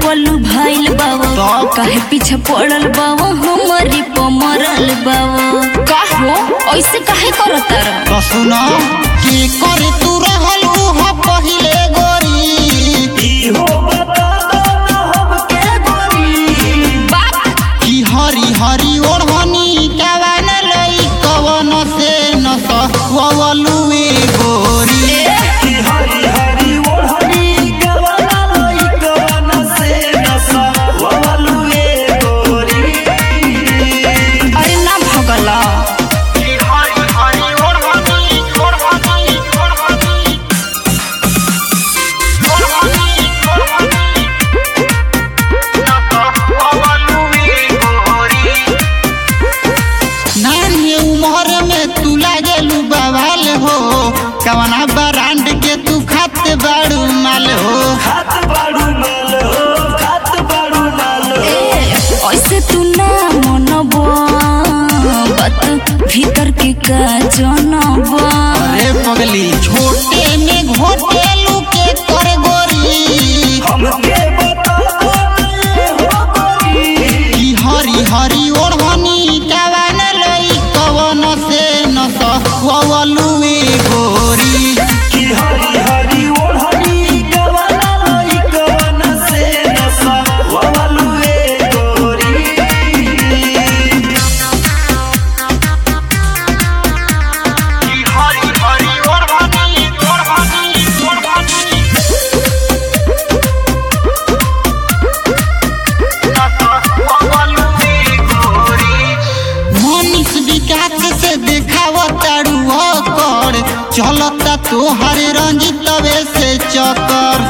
पल्लू भाइल बाबा तब? काहे पीछे पड़ल बाबा हमारी पमरल बाबा का हो ऐसे काहे करत रह तो सुनो की कर तू रहल उहा पहिले गोरी बाप की हरी हरी ओढ़नी कवन लई कवन से न सवलुए गोरी अरे ना भगला की हरी हरी ओढ़नी ओढ़नी ओढ़नी नानी उम्र में तू लागेलू बवाल हो कवना ब्रांड के तू खाते बाड़ू माल हो ए ऐसे तू ना मनबो बात भीतर के का जनबो अरे पगली छोटे में घोटेलू के कर गोरी की हरी हरी ओढ़नी कवन लई कवन से न सवलुए गोरी की हरी हरी ओढ़नी ओढ़नी ओढ़नी मनीष विकास से देखाव तारू कर चलता तोहर रंजितवे से चकर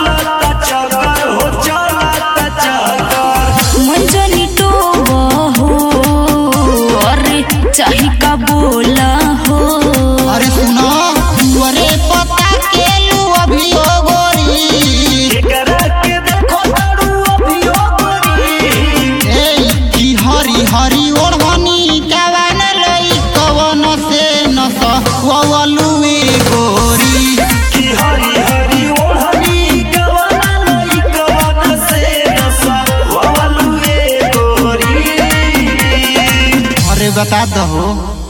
मंजनी टोबो हो अरे चाही का बोला हो अरे सुनो तुअरे पता के लू अभी ओ गोरी ए की हरी हरी ओढ़नी कवन लई कवन से न सवलुए गोरी अरे बता दहो